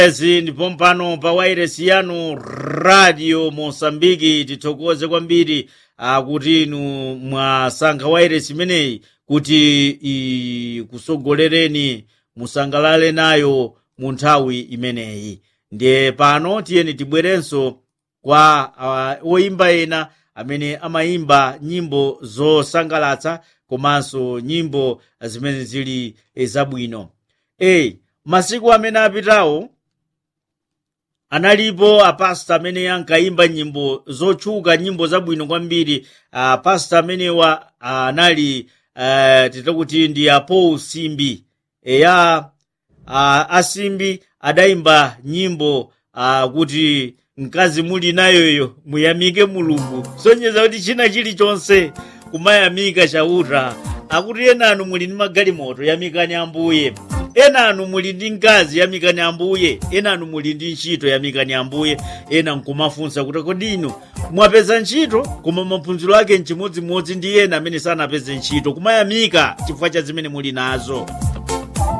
ezi ndipo mpano pa wairesi yanu radio mosambiki tithokoze kwambiri akuti inu mwasankha wairesi imeneyi kuti ikusogolereni musangalale nayo mu nthawi imeneyi ndiye pano tiyeni tibwerenso kwa uh, oyimba ena amene amayimba nyimbo zosangalatsa komanso nyimbo zimene zili zabwino e masiku amene apitawo analipo apasta amene ankayimba nyimbo zotchuka nyimbo zabwino kwambiri apasta amenewa anali uh, titakuti ndi apaul simbi eya uh, asimbi adayimba nyimbo uh, kuti mkazi muli nayoyo muyamike mulungu sonyeza kuti china chilichonse kumayamika chauta akuti enanu muli ndi magalimoto yamikani ambuye enanu muli ndi mkazi yamikani ambuye enanu muli ndi ntchito yamikani ambuye ena nkumafunsa kuti kodi inu mwapeza ntchito koma maphunziro ake nchimodzimodzi ndi ena amene sanapeze ntchito kumayamika chifukwa cha zimene muli nazo